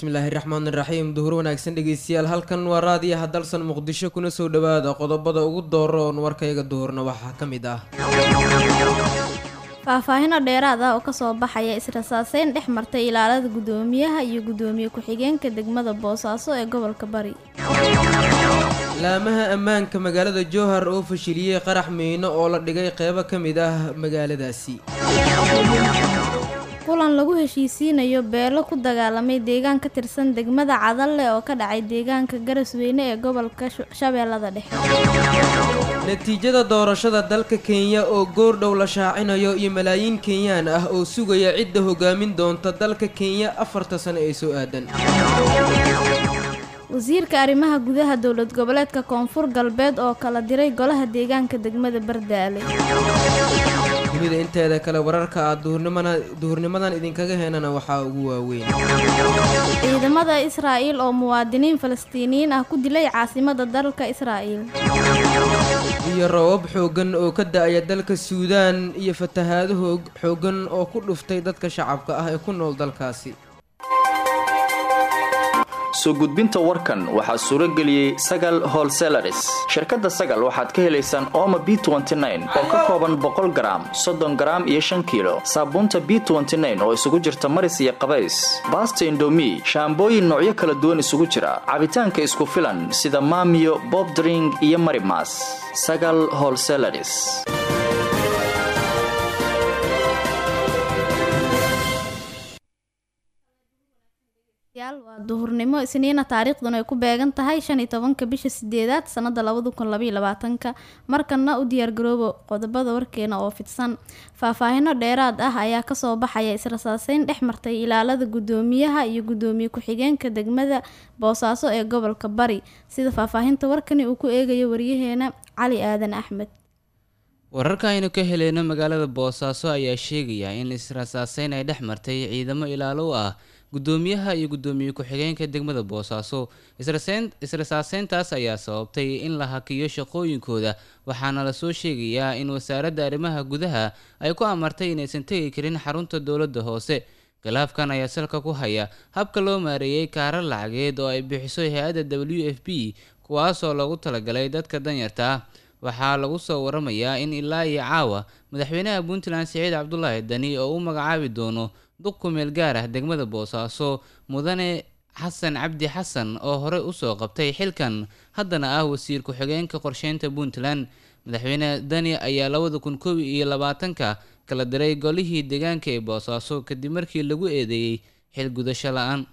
bismillaahi raxmaan iraxiim duhur wanaagsan dhegeystayaal halkan waa raadiyaha dalsan muqdisho kuna soo dhowaada qodobada ugu dooroon warkayga duhurna waxaa ka mid ah faahfaahino dheeraad ah oo kasoo baxaya israsaaseyn dhex martay ilaalada guddoomiyaha iyo guddoomiye ku-xigeenka degmada boosaaso ee gobolka bari laamaha ammaanka magaalada jowhar oo fashiliyey qarax miino oo la dhigay qeybo ka mid ah magaaladaasi kulan lagu heshiisiinayo beelo ku dagaalamay deegaan ka tirsan degmada cadalle oo ka dhacay deegaanka garasweyne ee gobolka shabeellada dhexe natiijada doorashada dalka kenya oo goordhow la shaacinayo iyo malaayiin kenyaan ah oo sugaya cidda hogaamin doonta dalka kenya afarta sano ee soo aadan wasiirka arrimaha gudaha dowlad goboleedka koonfur galbeed oo kala diray golaha deegaanka degmada bardaale dunida inteeda kale wararka aad duhurnimadan idinkaga heenana waxaa ugu waaweyn ciidamada israa'iil oo muwaadiniin falastiiniyiin ah ku dilay caasimada dalka israa'iil iyo roobab xooggan oo ka da-aya dalka suudaan iyo fatahaado xooggan oo ku dhuftay dadka shacabka ah ee ku nool dalkaasi soo gudbinta warkan waxaa suuro geliyey sagal holselaris shirkadda sagal waxaad ka helaysaan ooma b oo ka kooban boqol garaam soddon garaam iyo shan kiilo saabuunta b oo isugu jirta maris iyo qabays baasta indomi shaambooyin noocyo kala duwan isugu jira cabitaanka isku filan sida maamiyo bobdring iyo marimas sagal holselaris waa duhurnimo isniina taariikhduna ay ku beegan tahay shan iyo tobanka bisha sideedaad sanada labada kun labaiyo labaatanka markana u diyaargaroobo qodobada warkeena oo fidsan faahfaahino dheeraad ah ayaa kasoo baxaya israsaaseyn dhex martay ilaalada guddoomiyaha iyo guddoomiye ku-xigeenka degmada boosaaso ee gobolka bari sida faahfaahinta warkani uu ku eegayo waryaheena cali aadan axmed wararka aynu ka heleyno magaalada boosaaso ayaa sheegaya in israsaaseyn ay dhex martay ciidamo ilaalo u ah guddoomiyaha iyo guddoomiye ku-xigeenka degmada boosaaso israsaaseyntaas ayaa sababtay in la hakiyo shaqooyinkooda waxaana lasoo sheegayaa in wasaaradda arrimaha gudaha ay ku amartay inaysan tegi karin xarunta dowladda hoose khilaafkan ayaa salka ku haya habka loo maareeyey kaarar lacageed oo ay bixiso hay-adda w f b kuwaasoo loogu talagalay dadka danyarta ah waxaa lagu soo waramayaa in ilaa iyo caawa madaxweynaha puntland siciid cabdulaahi dani oo u magacaabi doono duq ku meel gaar ah degmada boosaaso mudane xasan cabdi xasan oo horey usoo qabtay xilkan haddana ah wasiir ku-xigeenka qorsheynta puntland madaxweyne dani ayaa labada kun koob iyo labaatanka kala diray golihii deegaanka ee boosaaso kadib markii lagu eedeeyey xil gudasho la-aan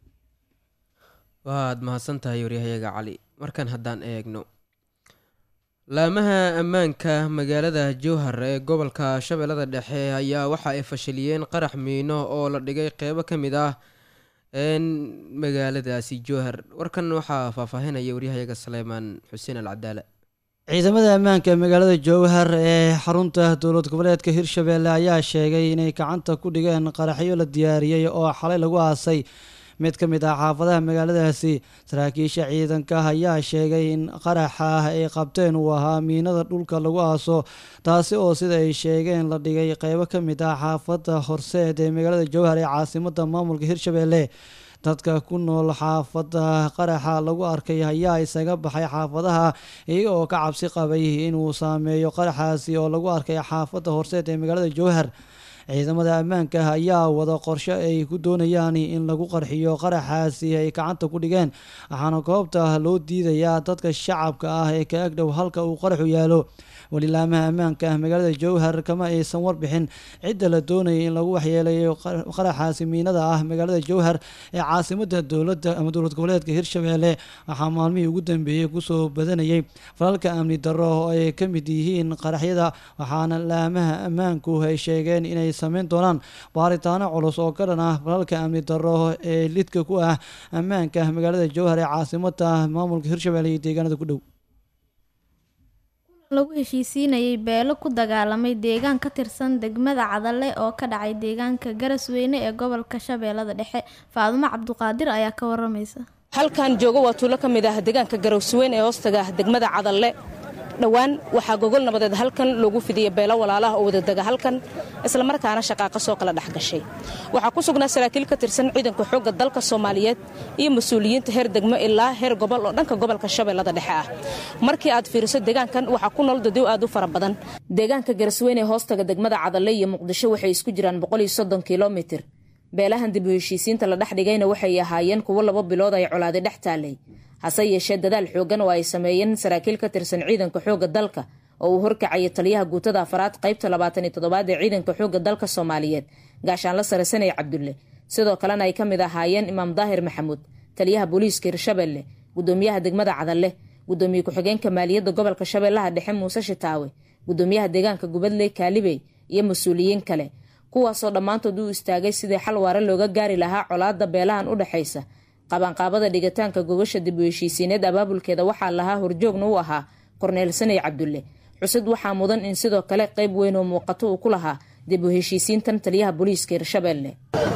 waad mahadsantahay waryahayaga cali markan haddaan eegno laamaha ammaanka magaalada jowhar ee gobolka shabeellada dhexe ayaa waxa ay fashiliyeen qarax miino oo la dhigay qeybo ka mid ah magaaladaasi jowhar warkan waxaa faahfaahinaya waryahayaga saleymaan xuseen alcadaala ciidamada ammaanka magaalada jowhar ee xarunta dowlad goboleedka hirshabeelle ayaa sheegay inay gacanta ku dhigeen qaraxyo la diyaariyey oo xalay lagu aasay mid ka mid ah xaafadaha magaaladaasi saraakiisha ciidanka ayaa sheegay in qaraxa ay qabteen uu ahaa miinada dhulka lagu aaso taasi oo sida ay sheegeen la dhigay qeybo ka mid ah xaafadda horseed ee magaalada jowhar ee caasimada maamulka hirshabeelle dadka ku nool xaafadda qaraxa lagu arkay ayaa isaga baxay xaafadaha iyaga oo ka cabsi qabay inuu saameeyo qaraxaasi oo lagu arkay xaafadda horseed ee magaalada jowhar ciidamada ammaanka ayaa wada qorshe ay ku doonayaan in lagu qarxiyo qaraxaasi ay gacanta ku dhigeen waxaana goobta loo diidayaa dadka shacabka ah ee ka agdhow halka uu qaraxu yaalo walilaamaha ammaanka magaalada jowhar kama aysan warbixin cidda la doonayay in lagu waxyeeleeyo qaraxaasi miinada ah magaalada jowhar ee caasimada dowladda ama dowlad goboleedka hirshabeelle waxaa maalmihii ugu dambeeyey kusoo badanayay falalka amni darro oo ay ka mid yihiin qaraxyada waxaana laamaha ammaanku ay sheegeen inay sameyn doonaan baaritaano culus oo ka dhan ah falalka amni darro ee lidka ku ah ammaanka magaalada jowhar ee caasimada maamulka hirshabeelle iyo deegaanada ku dhow lagu heshiisiinayay beelo ku dagaalamay deegaan ka tirsan degmada cadalle oo ka dhacay deegaanka garasweyne ee gobolka shabeellada dhexe faadumo cabduqaadir ayaa ka waramaysa halkan joogo waa tuulo ka mid ah deegaanka garowsweyn ee hoostaga degmada cadalle dhowaan waxaa gogol nabadeed halkan loogu fidiyey beelo walaalaha oo wadadega halkan islamarkaana shaqaaqa soo kala dhex gashay waxaa ku sugnaa saraakiil ka tirsan ciidanka xoogga dalka soomaaliyeed iyo mas-uuliyiinta heer degmo ilaa heer gobol oo dhanka gobolka shabeellada dhexe ah markii aad fiiriso deegaankan waxaa ku nool dadiw aad u fara badan deegaanka garasweyne hoostaga degmada cadalle iyo muqdisho waxay isku jiraan kilomitir beelahan dib u heshiisiinta la dhex dhigayna waxay ahaayeen kuwo laba bilood ay colaadi dhex taallay hase yeeshee dadaal xooggan oo ay sameeyeen saraakiil ka tirsan ciidanka xoogga dalka oo uu horkacaya taliyaha guutada afaraad qaybta labaatan iyo toddobaad ee ciidanka xoogga dalka soomaaliyeed gaashaanla sare sanay cabdulle sidoo kalena ay ka mid ahaayeen imaam daahir maxamuud taliyaha booliiska hirshabelle gudoomiyaha degmada cadalle gudoomiye ku-xigeenka maaliyadda gobolka shabeellaha dhexe muuse shitaawe gudoomiyaha deegaanka gubadley kaalibey iyo mas-uuliyiin kale kuwaasoo dhammaantood u istaagay sidii xal waare looga gaari lahaa colaadda beelahan u dhexaysa qabanqaabada dhigitaanka gogasha dib u heshiisiineed abaabulkeeda waxaa lahaa horjoogna u ahaa korneel sanay cabdulle cusud waxaa mudan in sidoo kale qayb weyn oo muuqato uu ku lahaa dib u heshiisiintan taliyaha booliiska hirshabelle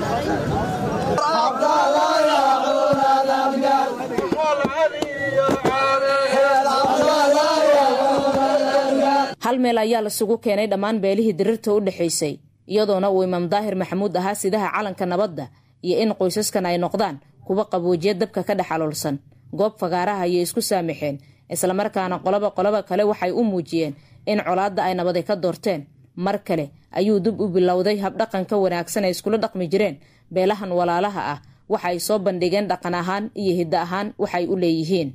hal meel ayaa lasugu keenay dhammaan beelihii dirirta u dhexaysay iyadoona uu imaam daahir maxamuud ahaa sidaha calanka nabadda iyo in qoysaskan ay noqdaan kuwa qaboojiya dabka ka dhex aloolsan goob fagaaraha ayay isku saamixeen islamarkaana qoloba qoloba kale waxay u muujiyeen in colaadda ay nabaday ka doorteen mar kale ayuu dib u bilowday habdhaqanka wanaagsan ay iskula dhaqmi jireen beelahan walaalaha ah waxa ay soo bandhigeen dhaqan ahaan iyo hiddo ahaan waxay u leeyihiin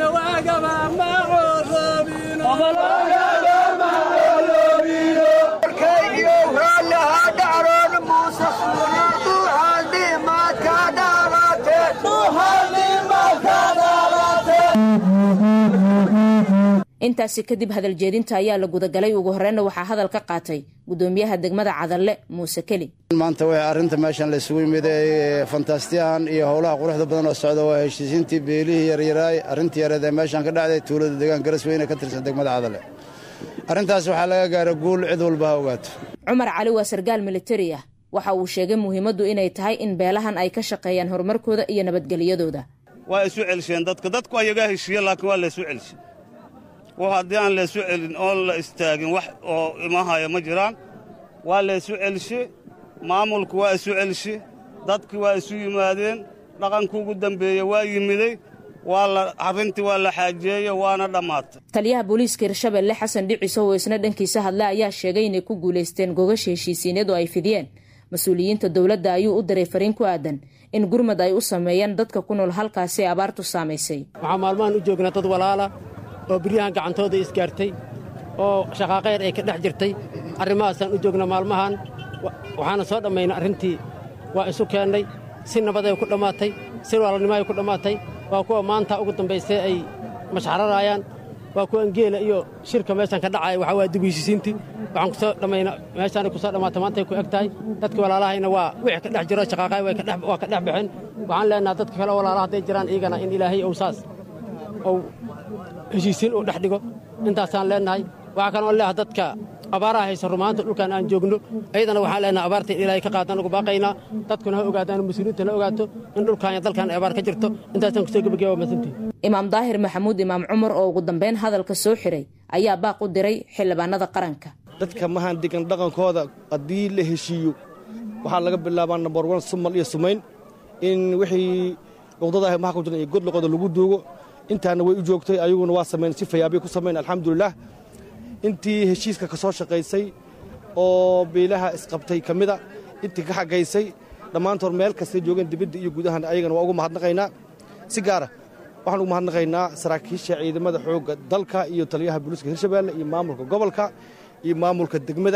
intaasi kadib hadaljeedinta ayaa la gudagalay ugu horreynna waxaa hadal ka qaatay gudoomiyaha degmada cadalle muuse keli maanta w arrinta meeshan la isugu yimid ee fantastiyahan iyo howlaha quruxda badan oo socda waa heshiisiintii beelihii yaryaraay arrintii yareed ee meeshan ka dhacday tuulada deegaan garasweyne ka tirsan degmada cadalle arrintaas waxaa laga gaara guul cid walba ha ogaato cumar cali waa sargaal militari ah waxa uu sheegay muhiimaddu inay tahay in beelahan ay ka shaqeeyaan horumarkooda iyo nabadgelyadooda waa isu celisheen dadka dadku ayagaa heshiiye laakiin waa la isu celishe w haddii aan laysu celin oon la istaagin wax oo imahaya ma jiraan waa laysu celishe maamulku waa isu celishe dadkii waa isu yimaadeen dhaqankii ugu dambeeye waa yimiday waa la arrintii waa la xaajeeye waana dhammaatay taliyaha booliiska hirshabelle xasan dhiciso oo isna dhankiisa hadle ayaa sheegay inay ku guulaysteen gogasha heshiisiineed oo ay fidiyeen mas-uuliyiinta dowladda ayuu u diray fariin ku aadan in gurmad ay u sameeyeen dadka ku nool halkaasi abaartu saamaysay waxaa maalmahan u joognaa dad walaala oo biryahan gacantooda isgaartay oo shaqaaqayr ay ka dhex jirtay arrimahaasaan u joogna maalmahan waxaana soo dhammaynay arrintii waa isu keennay si nabaday ku dhammaatay si walaalnimaay ku dhammaatay waa kuwa maanta ugu dambaysay ay mashxararaayaan waa kuwan geela iyo shirka meeshan ka dhacaya waxaa waa dib heshiisiintii waxaan ku soo dhammayna meeshaanay ku soo dhammaatay maantay ku eg tahay dadka walaalahayna waa wixii ka dhex jiro shaqaaqaay waa ka dhex baxeen waxaan leenaha dadka kale walaalaha hadday jiraan iyagana in ilaahay ou saas ou heshiisiin uu dhex dhigo intaasaan leennahay waxaa kaloo leeha dadka abaaraha haysa rumaanta dhulkan aan joogno ayadana waxaan leenahay abaarta in ilaahay ka qaadaan ugu baaqaynaa dadkuna ha ogaadaan mas-uuliyiinta ha ogaato in dhulkan iyo dalkan ay abaar ka jirto intaasaan kusoo gebageba waa masantii imaam daahir maxamuud imaam cumar oo ugu dambayn hadalka soo xiray ayaa baaq u diray xildhibaanada qaranka dadka mahaan degan dhaqankooda haddii la heshiiyo waxaa laga bilaabaa nambar wan sumal iyo sumayn in wixii luqdadaah maxa ku jiran iyo godloqoda lagu duugo intaana way u joogtay ayaguna waa samayn si fayaabay ku samayn alxamdulilah intii heshiiska ka soo shaqaysay oo beelaha isqabtay ka mida intii ka xagaysay dhammaantood meel kastay joogeen dibadda iyo gudahan ayagana waa ugu mahadnaqaynaa si gaara waxaan ugu mahadnaqaynaa saraakiisha ciidamada xoogga dalka iyo taliyaha booliiska hirshabeelle iyo maamulka gobolka iyo maamulka degmada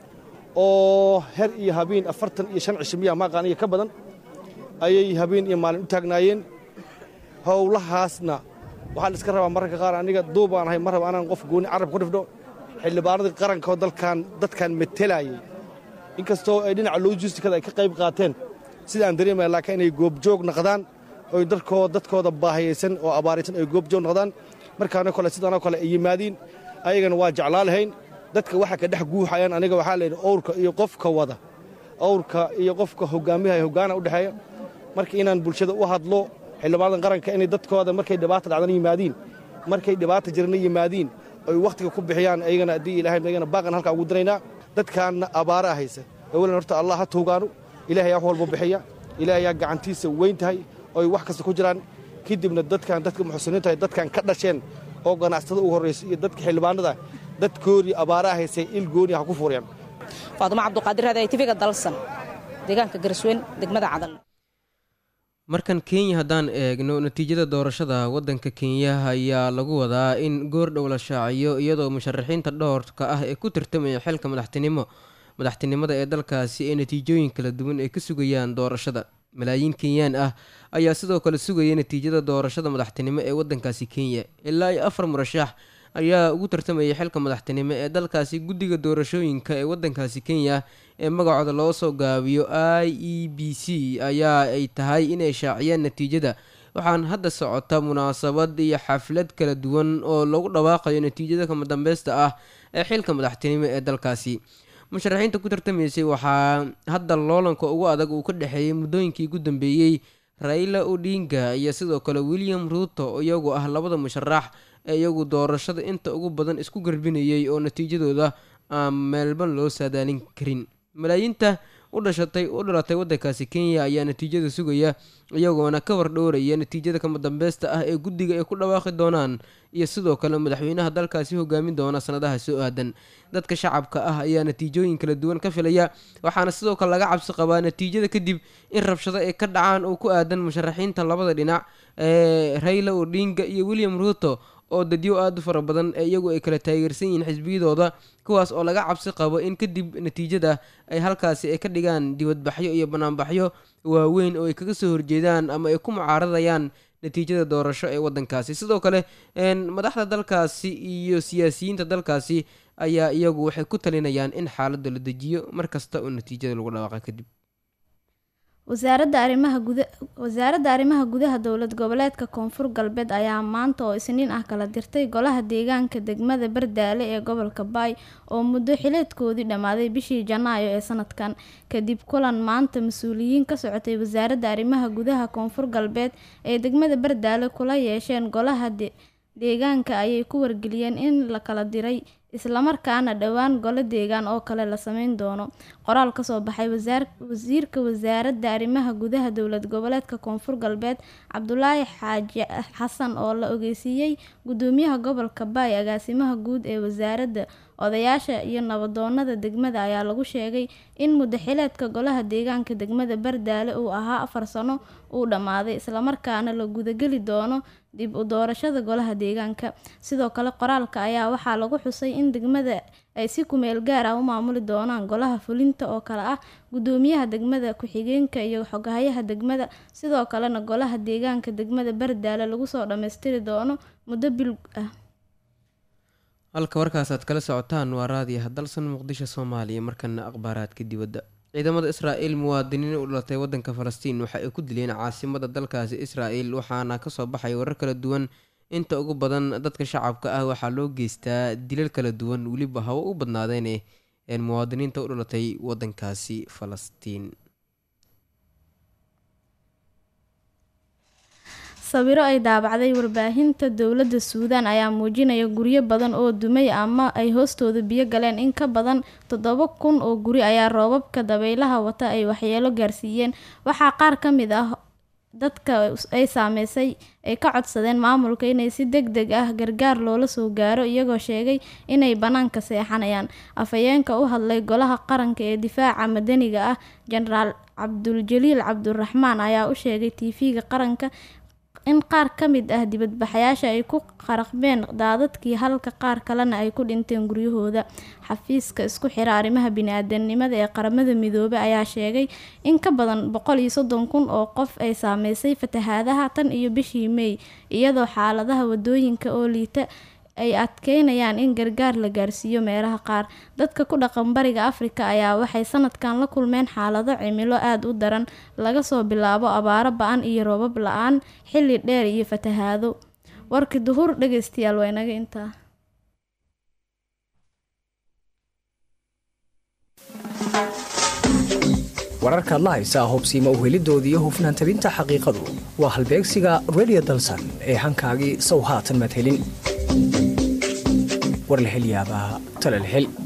oo her iyo habeen afartan iyo shan cisho miyaa maaqaan iyo ka badan ayay habeen iyo maalin u taagnaayeen howlahaasna waxaan iska rabaa mararka qaar aniga duubaan ahay mar raba anaan qof gooni carab ku dhifdho xildhibaanadii qarankaoo dalkan dadkan metelaayay inkastoo ay dhinaca logistikada ay ka qayb qaateen sidaan dareemaya laakiin inay goobjoog noqdaan oy dadkoo dadkooda baahiyaysan oo abaaraysan ay goobjoog noqdaan markaanoo kale sidaanoo kale ay yimaadiin ayagana waa jeclaa lahayn dadka waxa ka dhex guuxayaan aniga waxaa layidhi owrka iyo qofka wada owrka iyo qofka hogaamiyaha hogaana u dhexeeya marka inaan bulshada u hadlo xildhibaanadan qaranka inay dadkooda markay dhibaata dhacdana yimaadiin markay dhibaata jirana yimaadiin ay wakhtiga ku bixiyaan ayagana haddii ilahay ayagana baaqan halkaa ugu diraynaa dadkaanna abaaraa haysa awalan horta allah ha tuugaanu ilahay yaa wax walba bixiya ilahay yaa gacantiisa weyn tahay oy wax kasta ku jiraan kadibna dadkan dadka muxsiniinta dadkan ka dhasheen oo ganacsatada ugu horraysa iyo dadka xildhibaanada dadkoodii abaaraa haysay il gooni ha ku fuuriyaan faadumo cabduqaadir hada tvga dalsan deegaanka garsweyn degmada cadan markan kenya haddaan eegno natiijada doorashada waddanka kenya ayaa lagu wadaa in goor dhow la shaaciyo iyadoo musharaxiinta dhowrka ah ee ku tartamaya xilka madaxtinimo madaxtinimada ee dalkaasi ee natiijooyin kala duwan ay ka sugayaan doorashada malaayiin kenyaan ah ayaa sidoo kale sugaya natiijada doorashada madaxtinimo ee waddankaasi kenya ilaa iyo afar murashax ayaa ugu tartamaya xilka madaxtinimo ee dalkaasi guddiga doorashooyinka ee waddankaasi kenya ee magacooda loo soo gaabiyo i e b c ayaa ay tahay inay shaaciyaan natiijada waxaan hadda socota munaasabad iyo xaflad kala duwan oo lagu dhawaaqayo natiijada kama dambeysta ah ee xilka madaxtinimo ee dalkaasi musharaxiinta ku tartamaysay waxaa hadda loolanka ugu adag uu ka dhexeeyey muddooyinkii ugu dambeeyey raila odinga iyo sidoo kale william ruuto iyagu ah labada musharax ee iyagu doorashada inta ugu badan isku garbinayay oo natiijadooda aan meelban loo saadaalin karin malaayiinta u dhashatay u dhalatay waddankaasi kenya ayaa natiijada sugaya iyagoona ka wardhowraya natiijada kama dambeysta ah ee guddiga ay ku dhawaaqi doonaan iyo sidoo kale madaxweynaha dalkaasi hogaamin doona sanadaha soo aadan dadka shacabka ah ayaa natiijooyin kala duwan ka filaya waxaana sidoo kale laga cabsi qabaa natiijada kadib in rabshado ay ka dhacaan oo ku aadan musharaxiinta labada dhinac ee raila odinga iyo william ruuto oo dadyo aada u fara badan ee iyagu ay kala taageersan yihiin xisbiyadooda kuwaas oo laga cabsi qabo in kadib natiijada ay halkaasi ay ka dhigaan dibadbaxyo iyo banaanbaxyo waaweyn oo ay kaga soo horjeedaan ama ay ku mucaaradayaan natiijada doorasho ee waddankaasi sidoo kale madaxda dalkaasi iyo siyaasiyiinta dalkaasi ayaa iyagu waxay ku talinayaan in xaaladda la dejiyo mar kasta oo natiijada lagu dhawaaqa kadib wasaaradda arrimaha guda wasaaradda arrimaha gudaha dowlad goboleedka koonfur galbeed ayaa maanta oo isniin ah kala dirtay golaha deegaanka degmada bardaale ee gobolka baay oo muddo xileedkoodii dhammaaday bishii janaayo ee sanadkan kadib kulan maanta mas-uuliyiin ka socotay wasaaradda arrimaha gudaha koonfur galbeed ee degmada bardaale kula yeesheen golaha deegaanka ayay ku wargeliyeen in la kala diray islamarkaana dhowaan golo deegaan oo kale la sameyn doono qoraal kasoo baxay wasiirka wasaaradda arrimaha gudaha dowlad goboleedka koonfur galbeed cabdulaahi xaaji xasan oo la ogeysiiyey gudoomiyaha gobolka baay agaasimaha guud ee wasaaradda odayaasha iyo nabadoonada degmada ayaa lagu sheegay in muddaxileedka golaha deegaanka degmada bardaale uu ahaa afar sano uu dhammaaday islamarkaana la gudageli doono dib u doorashada golaha deegaanka sidoo kale qoraalka ayaa waxaa lagu xusay in degmada ay si kumeel gaar ah u maamuli doonaan golaha fulinta oo kale ah gudoomiyaha degmada ku-xigeenka iyo xogahayaha degmada sidoo kalena golaha deegaanka degmada bardaale lagu soo dhammaystiri doono muddo bil ah halka warkaasaad kala socotaan waa raadiyaha dalsan muqdisho soomaaliya markana akhbaaraadka dibadda ciidamada israa'iil muwaadiniin u dhalatay waddanka falastiin waxa ay ku dileen caasimada dalkaasi israa'il waxaana kasoo baxay warar kala duwan inta ugu badan dadka shacabka ah waxaa loo geystaa dilal kala duwan weliba hawo u badnaadeen ee muwaadiniinta u dhalatay waddankaasi falastiin sawiro ay daabacday warbaahinta dowladda suudaan ayaa muujinaya guryo badan oo dumay ama ay hoostooda biyo galeen in ka badan toddoba kun oo guri ayaa roobabka dabaylaha wata ay waxyeelo gaarsiiyeen waxaa qaar ka mid ah dadka ay saameysay ay ka codsadeen maamulka inay si deg deg ah gargaar loola soo gaaro iyagoo sheegay inay bannaanka seexanayaan afhayeenka u hadlay golaha qaranka ee difaaca madaniga ah jenaraal cabduljaliil cabduraxmaan ayaa u sheegay tv-ga qaranka in qaar ka mid ah dibadbaxayaasha ay ku qaraqbeen daadadkii halka qaar kalena ay ku dhinteen guryahooda xafiiska isku xira arrimaha bini-aadanimada ee qaramada midoobay ayaa sheegay in ka badan boqol iyo soddon kun oo qof ay saameysay fatahaadaha tan iyo bishii mey iyadoo xaaladaha wadooyinka oo liita ay adkeynayaan in gargaar la gaarsiiyo meelaha qaar dadka ku dhaqan bariga afrika ayaa waxay sanadkan la kulmeen xaalado cimilo aada u daran laga soo bilaabo abaaro ba-an iyo roobab la-aan xilli dheer iyo fatahaado warkii duhur dhegeystayaal waa inaga intaa wararkaad la haysaa hubsiima uhelidooda iyo hufnaan tabinta xaqiiqadu waa halbeegsiga redio dalsan ee hankaagii sow haatan madhelin war la hel yaabaa tala la hel